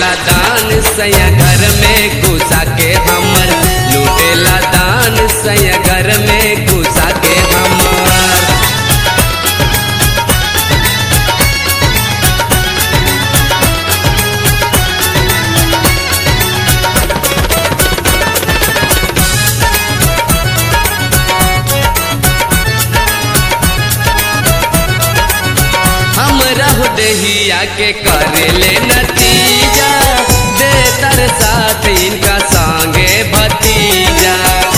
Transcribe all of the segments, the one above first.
लूटेला दान सैया घर में घुसा के हमर लूटेला दान सैया घर में घुसा के हमर हम रहु दहिया के करेले नतीजा दे तर साथ इनका संगे भतीजा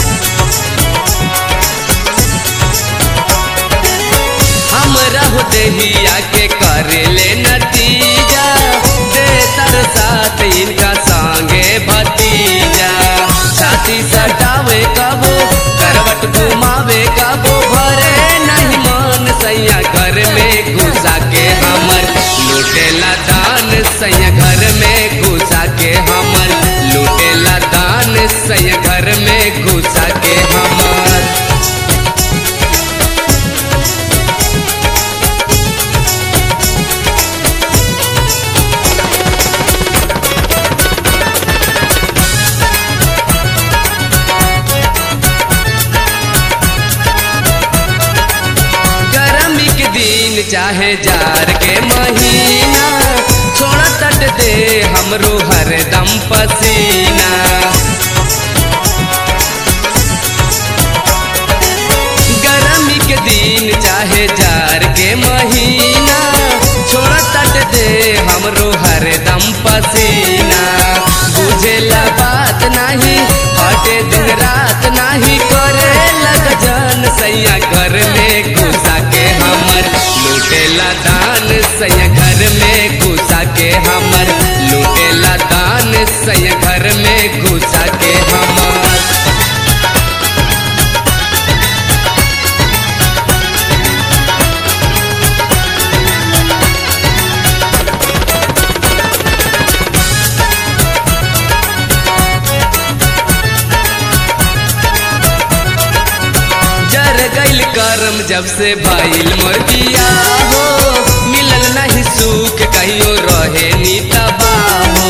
हम रहु दहिया के करेले नतीजा दे तर साथ इनका संगे भतीजा छाती सटावे कबो करवट घुमावे कबो भरे नहीं मान सैया घर में घुसा के हमर लूटेला दान सैया घर में घुसा के हमर लूटेला दान सैया घर में घुसा के हमर गर्मी के दिन चाहे जार के महीना छोड़ा तट दे हमरो हरदम पसीना गर्मी के दिन चाहे जार के महीना छोड़ा तट दे हमरो हरदम पसीना बुझेला बात नहीं हटे दिन रात नहीं करे लग जान सैया घर में घुसा के हमर लूटेला दान सैया घर में घुसा के हमर लूटेला दान सैया घर में घुसा के हमर जर गइल करम जब से भइल मोर बिया हो मिलल नहीं सुख कहियो रहे नी तबाहो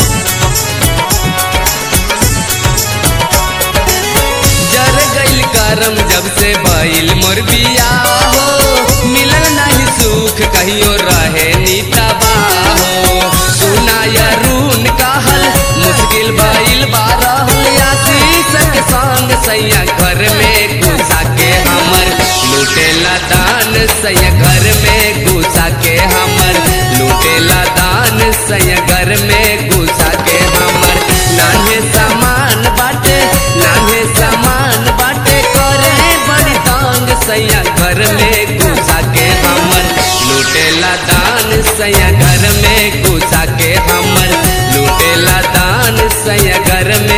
जर गइल करम जब से भइल मोर बिया हो मिलल नहीं सुख कहियो रहे नी तबाहो सुनाया रून कहल मुश्किल भइल बारह आशीष के संग सैया घर में घुसा के हमर लूटेला दान सैया घर में घुसा के हमर लूटेला दान सैया घर में घुसा के हमर नाहे सामान बाटे नाहे सामान बाटे करे बड़ी तांग सैया घर में घुसा के हमर लूटेला दान सैया घर में घुसा के हमर लूटेला दान सैया घर में